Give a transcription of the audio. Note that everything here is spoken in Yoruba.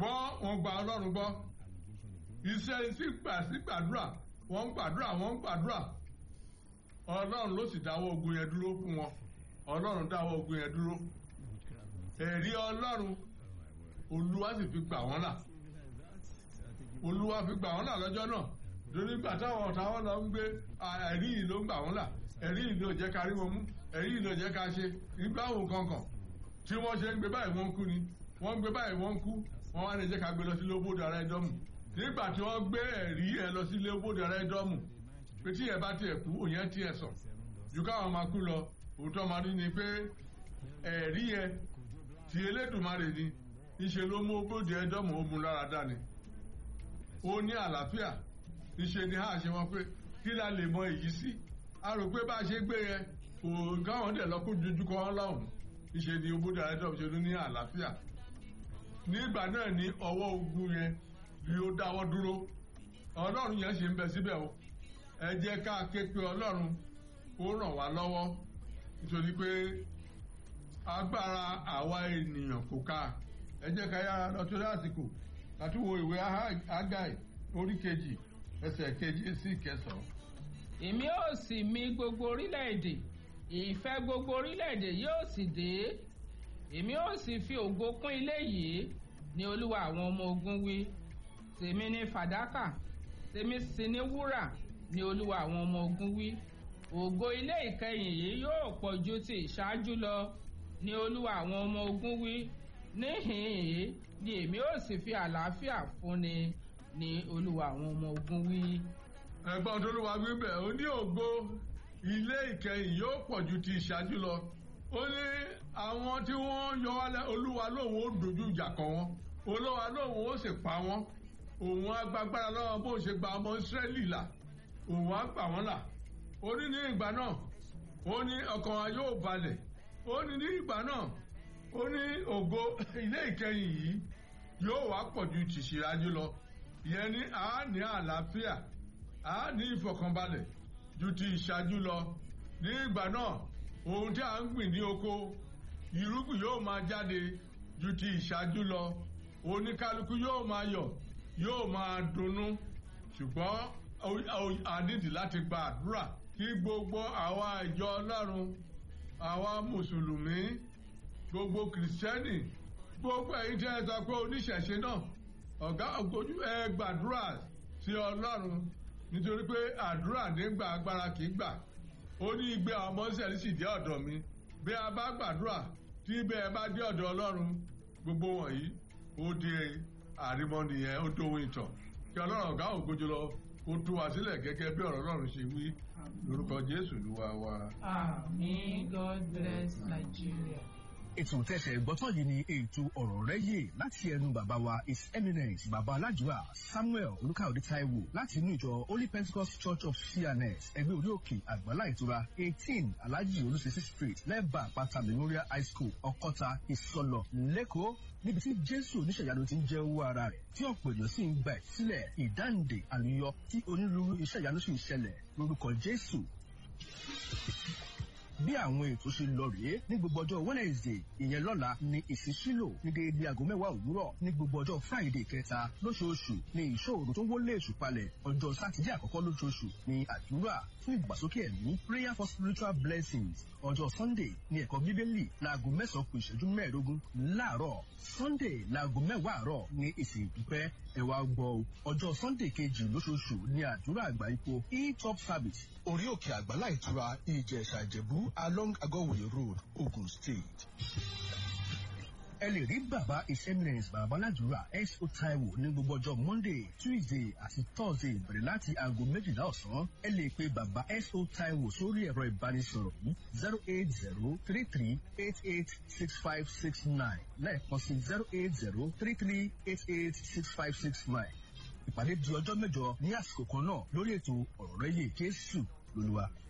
ṣùgbọ́n wọ́n gba ọlọ́run gbọ́ iṣẹ́ sí gbà sí gbàdúrà wọ́n ń gbàdúrà wọ́n ń gbàdúrà ọlọ́run ló sì dáwọ́ ogun yẹn dúró fún wọn ọlọ́run dáwọ́ ogun yẹn dúró ẹ̀rí ọlọ́run olúwa sì fi gbà wọ́n là olúwa fi gbà wọ́n là lọ́jọ́ náà lórí ìgbà táwọn ọ̀tá wọn lọ ń gbé ẹ̀rí yìí ló ń gbà wọ́n là ẹ̀rí yìí ló jẹ́ ká rí wọn mú ẹ̀rí yìí ló jẹ́ ká ṣe nígbà wo kankan tí wọ́n ṣe ń gbé báyìí wọ́n ń kú ni wọ́n ń gbé báyìí wọ́n ń kú wọ́n wá ní jẹ́ ká gbé lọ sí lóbodò ara ẹ̀dọ́mù nígbà tí wọ́n gbé ẹ̀rí ẹ̀ lọ sí lóbodò ara ẹ̀dọ́mù pé tí ẹ̀ bá tiẹ̀ kú òyìn tiẹ̀ sọ ju káwọn máa kú lọ òótọ́ máa rí ni pé ẹ̀rí ẹ ti Elédùmarè ni ìṣe ló mú bóde ẹ̀dọ́mù ó mú lára dání ó ní àlàáfíà ìṣe ni a ṣe wọn pé kí la lè mọ èyí sí a rò pé bá a ṣe gbé yẹn kò káwọn dẹ̀ lọ kó dojú kọ wọn lọ́hùn ìṣe ni bóde ẹ̀dọ́mù ṣe ló ní àlàáfíà nígbà náà ní ọwọ́ ogun yẹn ni ó dáwọ́ dúró ọlọ́run yẹn ṣe ń bẹ síbẹ̀ o ẹ jẹ́ ká ké pe ọlọ́run kó ràn wá lọ́wọ́ nítorí pé agbára àwa ènìyàn kò ká ẹ jẹ́ ká yára lọ tó lásìkò láti wo ìwé Ágáì orí kejì ẹsẹ̀ kejì sí kẹsàn-án. èmi ó sì mì gbogbo orílẹ̀-èdè ìfẹ́ gbogbo orílẹ̀-èdè yóò sì dé èmi ó sì fi ògo kún ilé yìí ní olúwa àwọn ọmọ ogun wí tèmi ní fàdákà tèmi sì ní wúrà ní olúwa àwọn ọmọ ogun wí ògo ilé ìkẹyìn yìí yóò pọ̀ ju ti ìṣáájú lọ ní olúwa àwọn ọmọ ogun wí níhìn-ín ni èmi ó sì fi àlàáfíà fúnni ní olúwa àwọn ọmọ ogun wí. ẹ̀gbọ́n tó ló wá wí bẹ́ẹ̀ ó ní ògo ilé ìkẹyìn yóò pọ̀ ju ti ìṣáájú lọ ó ní àwọn tí wọ́n yọ wálẹ̀ olúwa lóun ó dojú ìjà kọ wọn olúwa lóun ó sì pa wọn òun á gbàgbára lọ́wọ́ bó ṣe gba ọmọ ìsírẹ́lì là òun á gbà wọ́n là ó ní ní ìgbà náà ó ní ọkàn wa yóò balẹ̀ ó ní ní ìgbà náà ó ní ògo ilé ìkẹyìn yìí yóò wá pọ̀ ju tìṣírájú lọ ìyẹn ní a ní àlàáfíà a ní ìfọ̀kànbalẹ̀ ju ti ìṣáájú lọ ní ìgbà náà ohun tí a ń gbìn ní oko irúgbìn yóò máa jáde ju ti ìṣáájú lọ oníkálukú yóò máa yọ̀ yóò máa dunnú ṣùgbọ́n a nídìí láti gba àdúrà kí gbogbo àwa ìjọ ọlọ́run àwa mùsùlùmí gbogbo kìrìsìtẹ́nì gbogbo ẹ̀yin tí ẹ sọ pé oníṣẹ̀ṣe náà ọ̀gá ògbójú ẹ gbàdúrà sí ọlọ́run nítorí pé àdúrà nígbà agbára kì í gbà ó ní igbe àwọn ọmọ ìṣẹ̀lẹ̀ sì dé ọ̀dọ̀ mi bí a bá gbàdúrà tí ibẹ̀ ẹ bá dé ọ̀dọ̀ ọlọ́run gbogbo wọ̀nyí ó di àrímọ́ni yẹn ó dóhun ìtàn kí ọlọ́run ọ̀gá ògbójú lọ ó tú wa sílẹ̀ gẹ́gẹ́ bí ọ̀rọ̀ ọlọ́run ṣe wí lórúkọ jésù lúwa wa. Àmín God bless Nigeria. ètò tẹ̀sẹ̀ gbọ́tọ̀ yìí ni ètò ọ̀rọ̀ rẹ̀ yè láti ẹnu bàbá wa his eminence bàbá aládùúrà samuel olùkàwé taiwo láti inú ìjọ holy pentecost church of cns ẹgbẹ́ orí òkè àgbàlá ìtura eighteen alhaji olùsèsì street lẹ́bà àpáta memorial high school ọkọ́ta ìsọlọ lẹ́kọ̀ọ́ níbi tí jésù oníṣẹ̀yanu ti ń jẹ́ owó ara rẹ̀ tí ọ̀pọ̀ èèyàn sì ń gbà sílẹ̀ ìdáǹdè àlùyọ tí onírúurú iṣẹ́ ìyanu sì ń ṣẹlẹ̀ lórúkọ jésù bí àwọn ètò ṣe lọ rèé ní gbogbo ọjọ́ wednesday ìyẹn lọ́la ní ìsísílò ní déédé aago mẹ́wàá òwúrọ̀ ní gbogbo ọjọ́ friday kẹta lóṣooṣù ní ìṣòro tó wọlé èṣù palẹ̀ ọjọ́ sátidé àkọ́kọ́ lóṣooṣù ní àdúrà fún ìgbàsókè ẹ̀mí prayer for spiritual blessings ọjọ́ sunday ní ẹ̀kọ́ bíbélì láago mẹ́sàn-án kù ìṣẹ́jú mẹ́ẹ̀ẹ́dógún láàárọ̀ sunday láago mẹ́wàá àárọ̀ ní ìsìn ìdúpẹ́ ẹ wá gbọ́ ọjọ́ sunday kejì lóṣooṣù ní àdúrà àgbà ipò e-top service orí òkè àgbàlá ìtura ìjẹ̀ṣà ìjẹ̀bú along agọ́wòye road ogun state. ẹ lè rí bàbá his eminence bàbá aládùúrà S.O. Taiwo ní gbogbo ọjọ́ monday tuesday àti thursday bẹ̀rẹ̀ láti aago méjìlá ọ̀sán ẹ lè pe bàbá S.O. Taiwo sórí ẹ̀rọ ìbánisọ̀rọ̀ yìí zero eight zero three three eight eight six five six nine lẹ́ẹ̀kan sí zero eight zero three three eight eight six five six nine ìpàdé di ọjọ́ mẹ́jọ ní àsìkò kan náà lórí ètò ọ̀rọ̀ rẹ̀ yé jésù lolúwa.